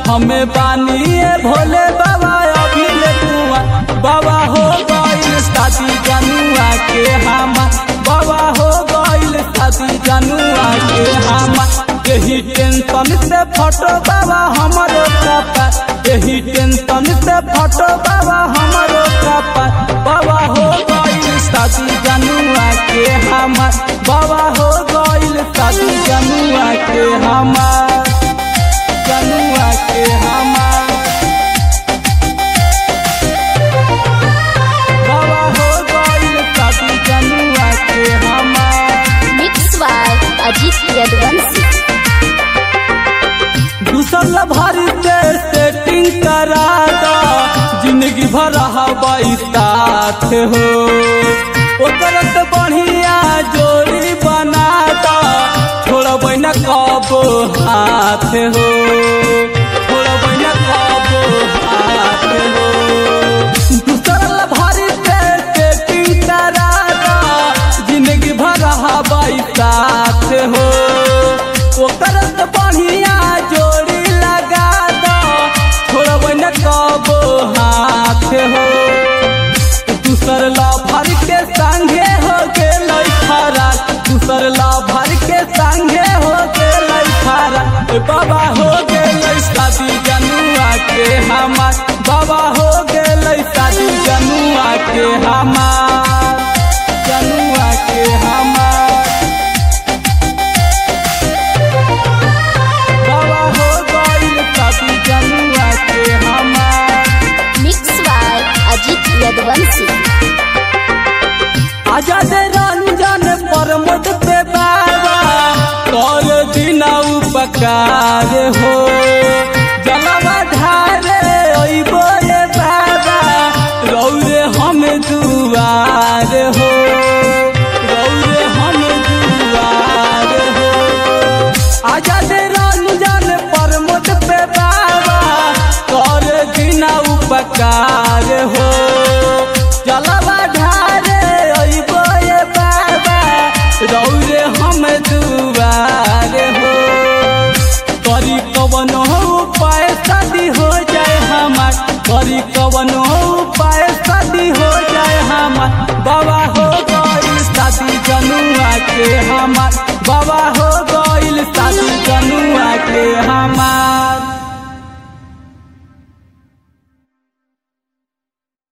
हमें बानिए भोले बाबा अभी ले कुआ बाबा हो गइल शादी जनुआ के हमा बाबा हो गइल शादी जनुआ के हमा यही टेंशन से फटो बाबा हमारो कपा यही टेंशन से फटो बाबा हमारो कपा बाबा हो गइल शादी जनुआ के हमा बाबा हो गइल शादी जनुआ के हमा जनुआ के हमा बाबा हो गइल शादी जनुआ के हमा मिक्स बाय अजीत यदुवंशी दूसर भरी से सेटिंग करा दो जिंदगी भर हवाई साथ हो ओकर से बढ़िया जोड़ी बना दो छोड़ब न कब हाथ हो छोड़ब न कब हाथ हो दूसर भरी से सेटिंग करा दो जिंदगी भर हवाई साथ हो ओकर से बढ़िया जोड़ी लगा दो छोड़ब न कबो हाथ हो दूसर लाभर के संगे हो गेल खरा दूसर लाभर के संगे हो गेल खरा ए बाबा हो गेल शादी जनुआ के हमार बाबा हो गेल शादी जनुआ के हमार जनुआ के हमार बाबा हो गइल शादी जनुआ के हमार मिक्स बाय अजीत यदुवंशी आजाद रंजन प्रमोद पे बाबा कर दिन उपकार हो जलवा ढारे अइबो रे बाबा रौरे हम दुआर हो रौरे हम दुआर हो आजाद रंजन प्रमोद पे बाबा कर दिन उपकार हो जलवा ढारे अइबो ये बाबा रौरे हम दुआर हो करी कवन हो उपाय शादी हो जाए हमार करी कवन हो उपाय शादी हो जाए हमार बाबा हो गइल शादी जनुआ के हमार बाबा हो गइल शादी जनुआ के हमार